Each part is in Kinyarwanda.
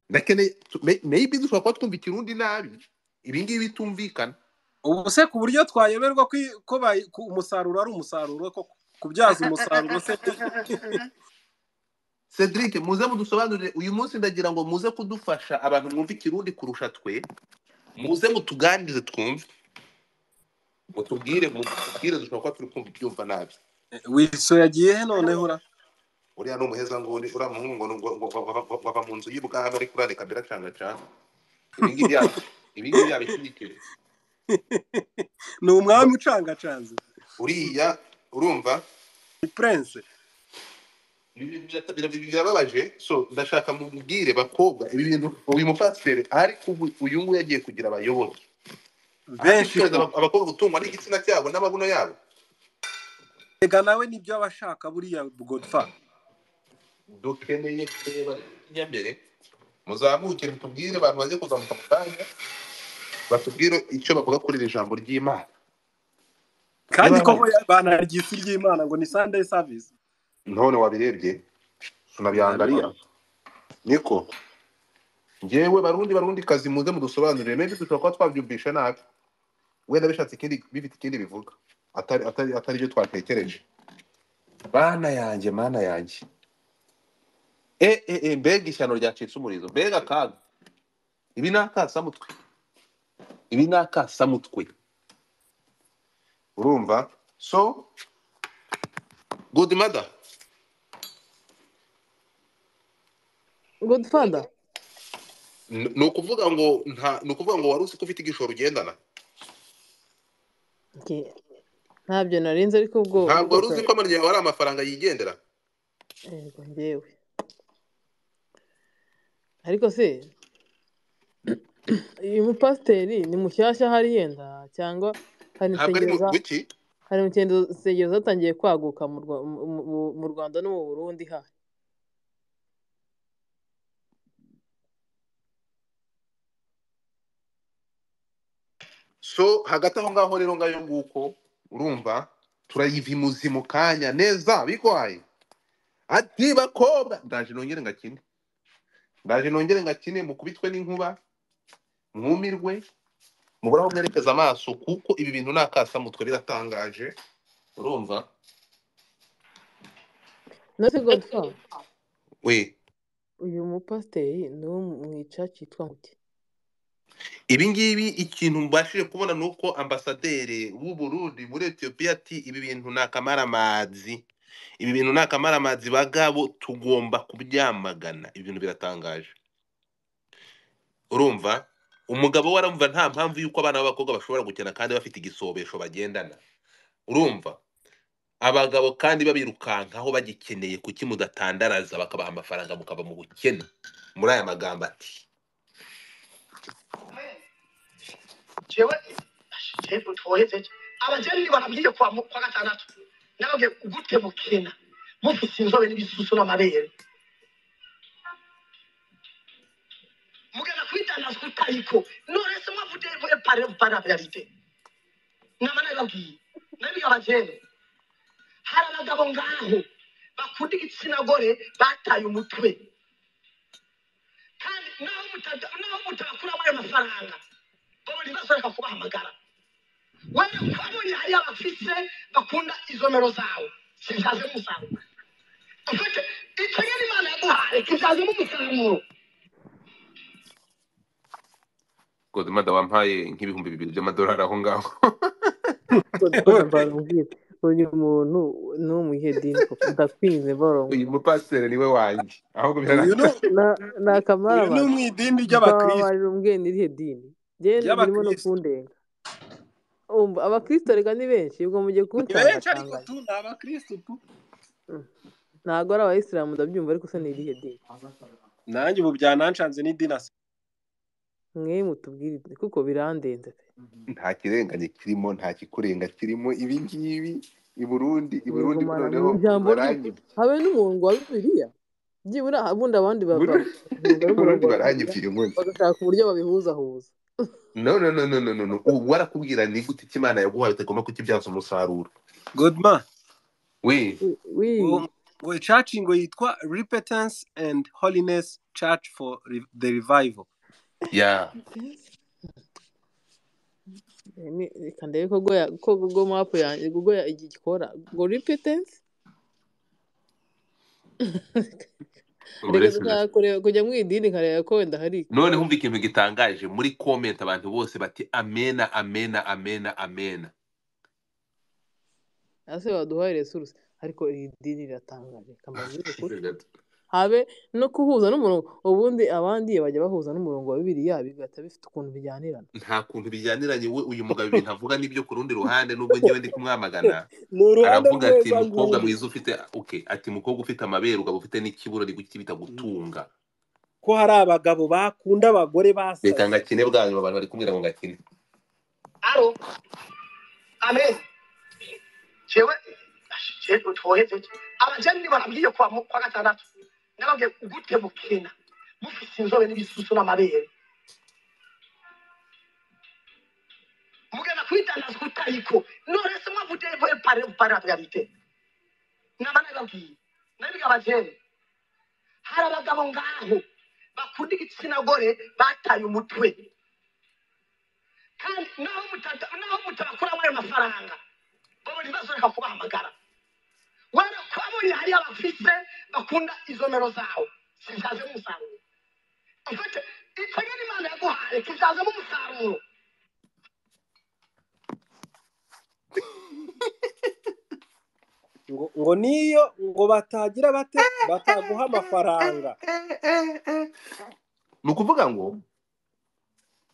turakeneye maybe dushobora kuba twumva ikirundi nabi ibi ngibi bitumvikana ubu se ku buryo twayoberwa ko umusaruro ari umusaruro ko kubyaza umusaruro se cedric muze mudusobanurire uyu munsi ndagira ngo muze kudufasha abantu mwumva ikirundi kurusha twe muze mutuganirize twumve mutubwire mutubwire dushobora kuba turi kumva ibyumva nabi wiso yagiye he noneho ura uriya ni umuheza ngo uri uriya muhungu ngo ngo- ngo- ngo- ngo- bava mu nzu y'ubwami ariko urareka biracangacanga ibi ngibi yaba ibi ngibi yaba ikindi ni umwami ucangacanze uriya urumva ni purense ibi bira- bira- birababaje so ndashaka mubwire bakobwa ibi bintu uyu mupasiteri ariko ubu uyu nguyu yagiye kugira abayoboke benshi Ashishikariza aba- abakobwa gutungwa n'igitsina cyabo n'amabuno yabo rega nawe nibyo aba ashaka buriya godfa dukeneye kureba inyambere muzamuke mutubwire abantu baze kuzamuka mu kanya batubwire icyo bavuga kuri iri jambo ry'imana kandi Niba- koko banarya isi ry'imana ngo ni sandayi savisi none wabirebye tunabyangariya niko ngewe barundi barundi kazi muze mudusobanurire maybe dushobora kuba twabyumvisha nabi wenda bishatse ikindi bifite ikindi bivuga atari atari atari byo twatekereje bana yanjye mana yanjye e e e mbega ishyano ryacitse umurizo mbega akaga ibi ni akasamutwe ibi ni akasamutwe urumva so good mother godfather N- ni ukuvuga ngo nta ni ukuvuga ngo wari uzi ko ufite igishoro ugendana Nge- ntabyo narinze ariko ubwoba ntabwo wari uzi ko amanyo yawe ari amafaranga yigendera yego ngewe ariko se uyu mupasiteri ni mushyashya hariya yenda cyangwa hari ntabwo ari mu insengero za- wiki hari insengero- insengero zatangiye kwaguka mu Rwa- mu- mu- mu rwanda no mu burundi ha so hagati aho ngaho rero ngayo nguko urumva turayivimuzi mu kanya neza bigwaye ati bakobwa ndaje nongere ngakine ndaje nongere ngakine mukubitwe n'inkuba mwumirwe mubure aho mwerekeza amaso kuko ibi bintu ni akasamutwe biratangaje urumva nose godfather we uyu mupasiteri ni uwo mwica cyitwa muke ibi ngibi ikintu mbashije kubona ni uko ambasaderi w'u Burundi muri etiyopiya ati ibi bintu ni akamaramazi ibi bintu ni akamaramazi bagabo tugomba kubyamagana ibi bintu biratangaje urumva umugabo we aramva nta mpamvu y'uko abana b'abakobwa bashobora gukina kandi bafite igisobesho bagendana urumva abagabo kandi babirukankaho bagikeneye kuki mudatandaraza bakabaha amafaranga mukaba mu bukene muri aya magambo ati jewe jewe utohezeje abajeni barabiye kwa mu- kwa gatandatu nawe gute mukina mufite inzobe n'ibisusu n'amabere mugana kwitandazwa utariko none se mwavude mwe pare para realite nama nababwiye nabi abajeni hari abagabo ngaho bakunda igitsina gore bataye umutwe kandi naho mutada naho mutakuramo ayo mafaranga baba ntibazoreka kubahamagara wewe kwabonye hariyo abafise bakunda izomero zawe sibyazemo umusaruro ufite icyo nyine imana yaguhaye kibyazemo umusaruro godmada wampaye nk'ibihumbi bibiri by'amadolari aho ngaho godfather mbarubwira uyu muntu ni uwo mu iyihe dini koko ndakwinze mbarumva uyu mupasiteri niwe wanjye ahubwo uyu birana- ni Na- ni uyu ni akamaramazi umwidini ry'abakirisitu bababarira umwene irihe dini genda birimo no Ry'abakristo. kundenga umva abakristo reka ni benshi ubwo mugiye ni benshi ariko kuwutangacanganya tu ni abakirisitu tu ntabwo ari abayisilamu ndabyumva ariko se ni irihe dini nanjye ubu byananshanze n'idinasi mwe mutubwire kuko birandenze pe nta kirenganye kirimo nta kikurenga kirimo ibi ngibi i burundi i burundi Mwigumana noneho mu ijambo rye. baranyibye habe n'umurongo wa bibiliya byibura ubundi abandi I baba- Burundi- bavuga i burundi n'umurongo wa Bibiliya, baranyibye ngo bagashaka uburyo babihuzahuza no no no no no no no ubu barakubwira ni gute icyo imana yaguhaye utagomba kukibyaza umusaruro godma we Wi- wi- ngo icaci ngo yitwa repentance and holiness church for re- the revival yeah reka ndebe ko goya ko google map yanjye google ya- iki gikora ngo repetensi reka Uretse- dushaka kureba kujya mu idini nkareba ko wenda hari none humva ikintu gitangaje muri comment abantu bose bati amena amena amena amena ese waduhaye resuruse ariko iri dini riratangaje kamaze ukuri habe no kuhuza n'umurongo ubundi abandi bajya bahuza n'umurongo wa bibiriya bigahita bifite ukuntu bijyanirana nta kuntu bijyaniranye we uyu mugabo ibintu avuga n'ibyo ku rundi ruhande nubwo ngewe ndi kumwamagana ni uruhande aravuga ati rweza mukobwa mwiza ufite okay ati mukobwa ufite amabere ugabo ufite n'ikibura ari kuki bita gutunga ko hari abagabo bakunda abagore basaze reka ngakine bwa nyuma abantu bari kumbwira ngo ngakine aro amen jewe jewe utoheze abajeni barambwiye kwa mu- kwa gatandatu nababwiye gute mukina mufise inzobe n'ibisusu n'amabere mugenda kwitangaza kutariko none se mwavuze voye pare pare abwabite naba nababwiye nabiga abajeni hari abagabo ngaho bakunda igitsina gore bataye umutwe kandi naho mutada naho mutabakuramo ayo mafaranga babona ibibazo reka kubahamagara wenda kwabonye hari abafise bakunda izo mero zawo zibyaze umusaruro ufite icyo nyine imana yaguhaye kibyazamo umusaruro ngo, ngo niyo ngo batagira bate bataguha amafaranga ni ukuvuga ngo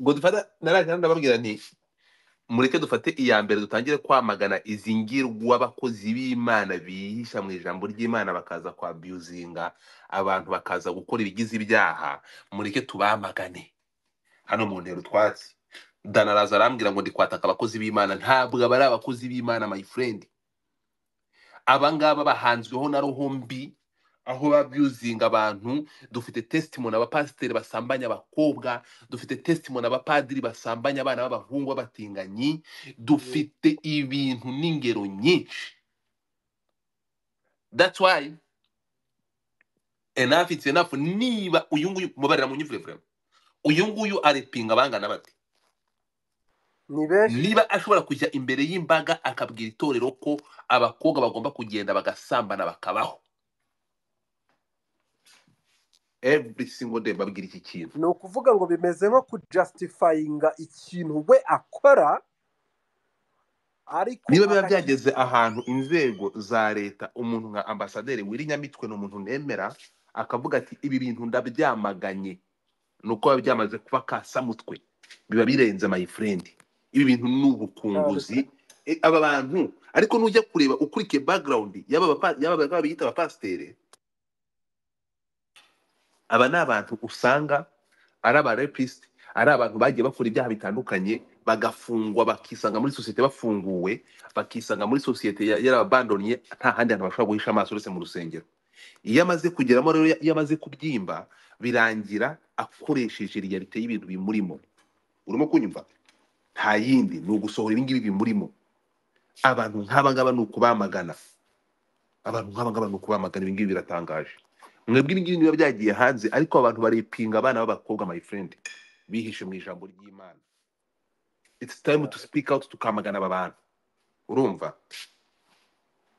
ngo dufata naraje ndababwira nti mureke dufate iya mbere dutangire kwamagana izi ngirwa abakozi b'imana bihisha mu ijambo ry'imana bakaza kwa abiyuzinga abantu bakaza gukora ibigize ibyaha mureke tubamagane hano mu ntero twatsi dana araza arambwira ngo ndi kwataka abakozi b'imana ntabwo aba ari abakozi b'imana my friend aba ngaba bahanzweho na roho mbi aho babyuzinga abantu dufite testimoni abapasiteri basambanya abakobwa dufite testimoni abapadiri basambanya abana b'abahungu b'abatinganyi dufite ibintu n'ingero nyinshi that's why enough it's enough niba uyu nguyu mubarira mu nyivurevure uyu nguyu arepinga abangana bate ni benshi niba ashobora kujya imbere y'imbaga akabwira itorero ko abakobwa bagomba kugenda bagasambana bakabaho every single day babwira iki kintu ni ukuvuga ngo bimeze nko kujustifyinga ikintu we akora ariko niba biba agaki- byageze ahantu inzego za leta umuntu nka ambasaderi w'irinyamitwe ni umuntu nemera akavuga ati ibi bintu ndabyamaganye ni uko biba byamaze kuba kasamutwe biba birenze my friend ibi bintu ni ubukunguzi E, aba bantu ariko nujya kureba ukurikiye background y'aba bapa- y'aba bagabo biyita abapasiteri aba ni abantu usanga ari abarepisite ari abantu bagiye bakora ibyaha bitandukanye bagafungwa bakisanga muri sosiyete bafunguwe bakisanga muri sosiyete ya- yarababandonye nta handi hantu bashobora guhisha amaso uretse mu rusengero iyo amaze kugeramo rero iyo amaze kubyimba birangira akoresheje riyalite y'ibintu bimurimo urimo kunyumva nta yindi ni ugusohora ibingibi bimurimo abantu nk'abangaba ni ukubamagana abantu nk'abangaba ni ukubamagana ibingibi biratangaje mwebwe ibingibi niba byagiye hanze ariko abantu baripinga abana b'abakobwa my friend bihishe mu ijambo ry'imana it's time to speak out tukamagana aba bantu urumva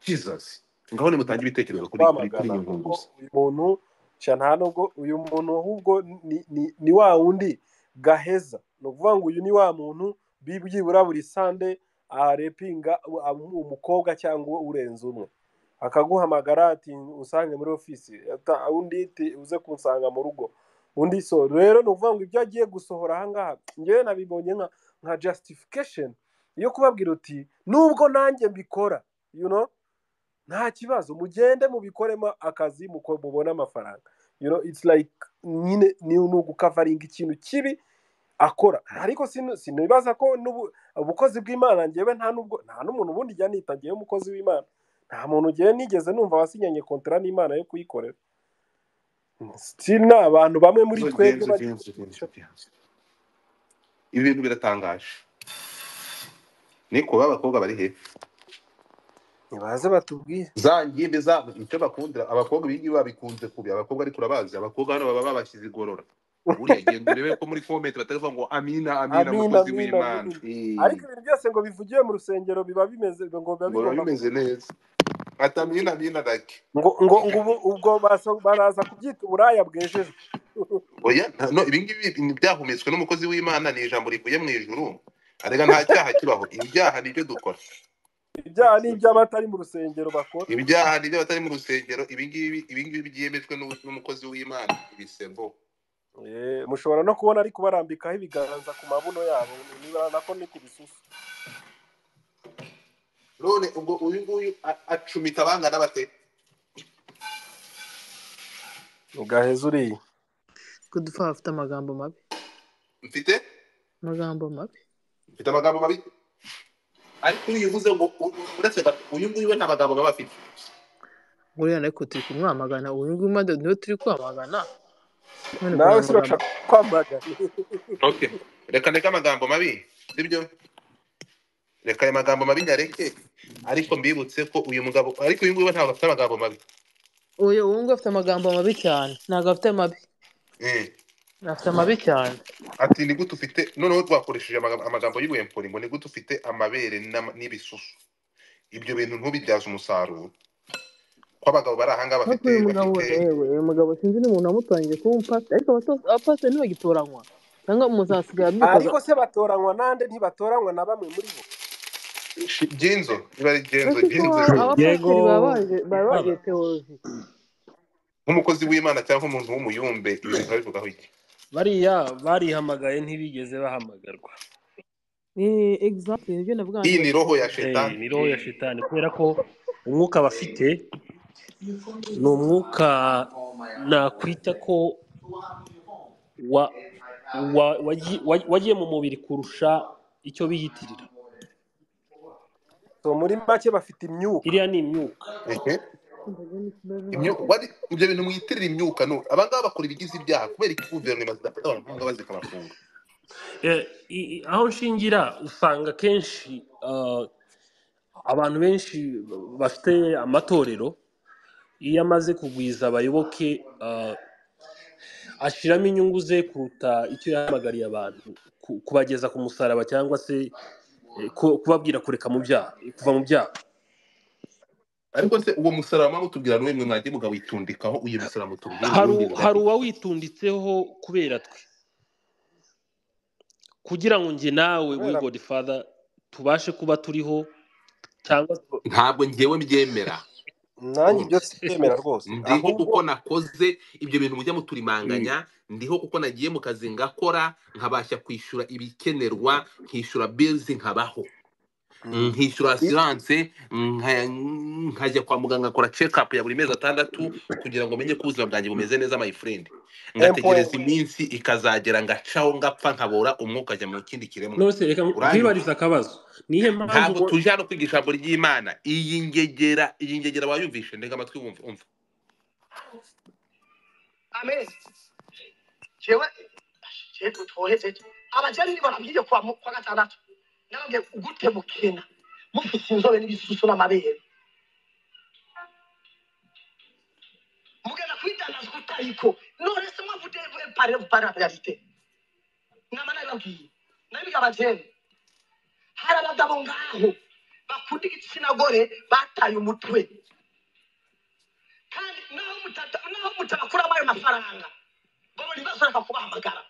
jesus ngaho nimutange ibitekerezo kuri kuri kuri kwamagana iyi kuko nkunguzi uyu muntu sha nta nubwo uyu muntu ahubwo ni, ni, ni wa wundi gaheza ni ukuvuga ngo uyu ni wa muntu bi- byibura buri sande arepinga u- am- umukobwa cyangwa urenze umwe akaguhamagara ati usange muri ofisi ata- undi ati uze kunsanga mu rugo undi so rero ni ukuvuga ngo ibyo agiye gusohora ahangaha ngewe nabibonye nka nka justification yo kubabwira uti nubwo nanjye mbikora you know nta kibazo mugende mubikoremo akazi muko- mubone amafaranga you know it's like nyine ni ni ugukavaringa ikintu kibi akora ariko sinu- sinibaza ko n'ubu- ubukozi bw'imana ngewe nta nubwo nta n'umuntu ubundi njya nita ngewe umukozi w'imana nta muntu ngewe nigeze numva wasinyanye kontara n'imana yo kuyikorera still ni abantu bamwe muri Zo- twebwe genzo- bari genzo- genzo- genzo. ibi bintu biratangaje niko ba bakobwa bari he nibaze batubwire za ngimbi zabo icyo bakundira abakobwa ibingi babikunze kubi abakobwa ariko urabazi abakobwa hano baba babashyize igorora buriya genda urebe ko muri komenti batavuga ngo amina amina Amina, mukozi amina, w'imana amina. ariko Eh, ibintu byose ngo bivugiwe mu rusengero biba bimeze ngo biba biba bigomba bimeze neza ati amina amina dake ngo ngo ngo ubu- ubwo baso- baraza kubyita uburaya bwejejwe oya nta- no ibingibi byahumetswe n'umukozi w'imana ni ijambo rivuye mu ijuru arega nta cyaha kibaho ibyaha nibyo dukora ibyaha ni iby'abatari mu rusengero bakora ibyaha nibyo batari mu rusengero ibingibi ibingibi byemejwe n'u- n'umukozi w'imana ibisebo Eh, mushobora no kubona ariko barambikaho ibiganza ku mabuno yabo niba nako ni ku bisusu none ubwo uyu nguyu a- acumita abangana bate ugaheza uriya kudufa afite amagambo mabi mfite amagambo mabi mfite amagambo mabi ariko iyo uvuze ngo u- u- uretse gato uyu nguyu we nta magambo baba afite buriya ariko turi kumwamagana uyu nguyu mada niwe turi kwamagana none nawe kugira si amagambo urashaka kwamagana ok reka ndeke amagambo mabi sibyo reka ayo magambo mabi nyareke ariko mbibutse ko uyu mugabo ariko uyu nguyu we ntabwo afite amagambo mabi uyu uwo nguyu afite amagambo mabi cyane ntabwo afite mabi Eh, afite mabi cyane ati ni gute ufite noneho twakoresheje amaga- amagambo y'ubuhempuri ngo ni gute ufite amabere n'ama- n'ibisusu ibyo bintu ntubibyaze umusaruro ko abagabo bari ahanga ariko bafite uyu mugabo bafite yewe uyu mugabo sinzi n'umuntu wamutangiye kuba umupasiteri ariko abato- abapasiteri ntibagitoranywa cyangwa umuntu asigaye abyifuza ariko se batoranywa nande ntibatoranywa na bamwe muri bo genzo niba ari genzo ariko ko genzo abapasiteri yego baba baje baba baba bagiye teoloji nk'umukozi w'imana cyangwa umuntu w'umuyumbe ibyo bintu babivugaho iki bariya barihamagaye ntibigeze bahamagarwa ni egizatire nibyo navuga iyi ngo ni roho ya Eh, shetani ni roho ya shitani kubera ko umwuka bafite ni umwuka nakwita ko wa, wa, wagiye wa- wagiye mu mubiri kurusha icyo biyitirira so muri make bafite imyuka iriya ni imyuka Ehe. Imyu- wari- ibyo bintu mwitirira imyuka no abangaba bakora ibigize ibyaha kubera iki guverinoma zidafata abahanga bazikabafunga Eh, i- i- aho nshingira usanga akenshi ah, abantu benshi bafite amatorero iyo amaze kugwiza abayoboke ah, ashiramo inyungu ze kuruta icyo yahamagariye abantu ku- kubageza ku musaraba cyangwa se eh, ku- kubabwira kureka mu byaha kuva mu byaha ariko se uwo musaraba mutubwira n'uwe mwe mwagiye mugawitundikaho uyu musaraba mutubwira hari uwundi u- hari mwagiye uwawitunditseho kubera twe kugira ngo njye nawe we kubera God Father tubashe kuba turiho cyangwa ntabwo njyewe mbyemera nanjye ibyo urumva sibyemera rwose ndiho ahubwo kuko nakoze ibyo bintu mujya Mm. muturimanganya ndiho kuko nagiye mu kazi ngakora nkabasha kwishyura ibikenerwa nkishyura bezi nkabaho Mm. nkishyura I- asiranse nka- nkajya kwa muganga nkora cekapu ya buri mezi atandatu kugira ngo menye ko ubuzima bwanjye bumeze neza my friend ngategereza empowe iminsi ikazagera ngacaho ngapfa nkabora umwuka ajya mu kindi kiremwa none se reka uranyumva nkwibariza akabazo nihe mpamvu ntabwo bo- tuje hano kwiga ijambo ry'imana iyi ngegera iyi ngegera wayumvishe ndega amatwi wumva umva amen jewe jewe tutohezeje abajeni ni barabyiye kwa mu- kwa gatandatu nababwiye gute mukina mufite inzobe n'ibisusu n'amabere mugenda kwidandaza utayiko none se mwavude pare pare la realite nama nabibabwiye nabiga abajeni hari abagabo ngaho bakunda igitsina gore bataye umutwe kandi naho mutata naho mutabakuramo ayo mafaranga babona ibibazo reka kubahamagara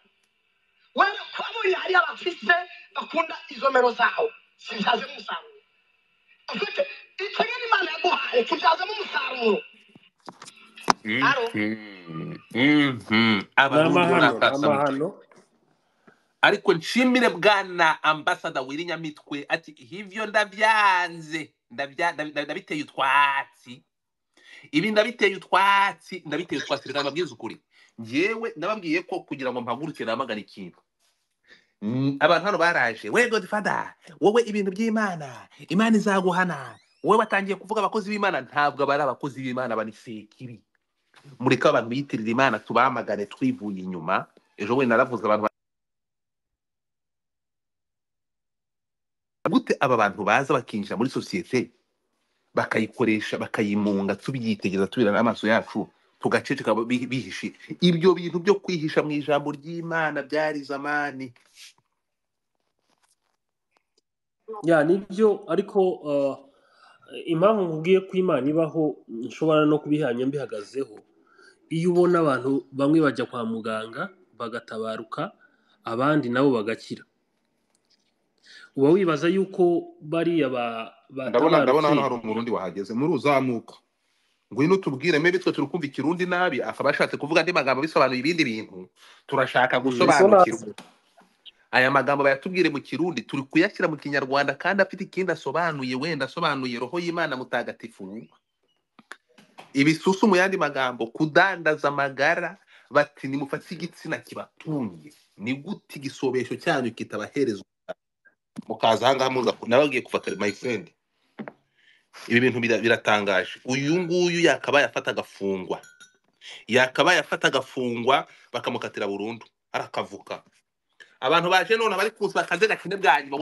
wewe kwabonye hari abafise bakunda izomero zawo zibyazemo umusaruro ufite icyo nyine imana yaguhaye kibyazamo umusaruro aro Mhm. Mhm. ni abarundi amahano ni murakasa mutwe amahano ariko nshimire bwana ambasada wirinyamitwe ati hivyo ndavyanze Ndavya- ndabi- ndabi- ndabiteye utwatsi ibi ndabiteye utwatsi ndabiteye utwatsi reka mbabwize ukuri njyewe nababwiye ko kugira ngo mpaguruke namagana ikintu Mm, abantu hano baraje we godfada wowe ibintu by'imana imana izaguhana wowe batangiye kuvuga abakozi b'imana ntabwo bari abakozi b'imana banisekibi mureke abantu biyitirira imana tubamagane twivuye inyuma ejo bundi naravuze abantu gute aba bantu baza bakinjira muri sosiyete bakayikoresha bakayimunga tubyitegereza tubirana amaso yacu tugaceceka bi- bihishe ibyo bintu byo kwihisha mu ijambo ry'imana byari zamani ya nibyo ariko uh, impamvu nkubwiye ko imana ibaho nshobora no kubihanya mbihagazeho iyo ubona abantu bamwe bajya kwa muganga bagatabaruka abandi nabo bagakira uba wibaza yuko bariya ba- ndabona ndabona batabarutse hano hari umurundi wahageze muri uzamuka ngwino tubwire maybe twe turi kumva ikirundi nabi akaba ashatse kuvuga andi magambo bisobanuye ibindi bintu turashaka bisonazi gusobanukirwa aya magambo bayatubwire mu kirundi turi kuyashyira mu kinyarwanda kandi afite ikindi asobanuye wenda asobanuye roho y'imana mutagatifu ibisusu mu yandi magambo kudandaza amagara bati nimufate igitsina kibatumye ni gute igisobesho cyanyu kitabahereza mukaza ahangaha muza ku- nabagiye kuva kare my friend ibi bintu bira- biratangaje uyu nguyu yakabaye afata agafungwa yakabaye afata agafungwa bakamukatira burundu arakavuka abantu baje none bari kuza bakaze gakene bwa nyuma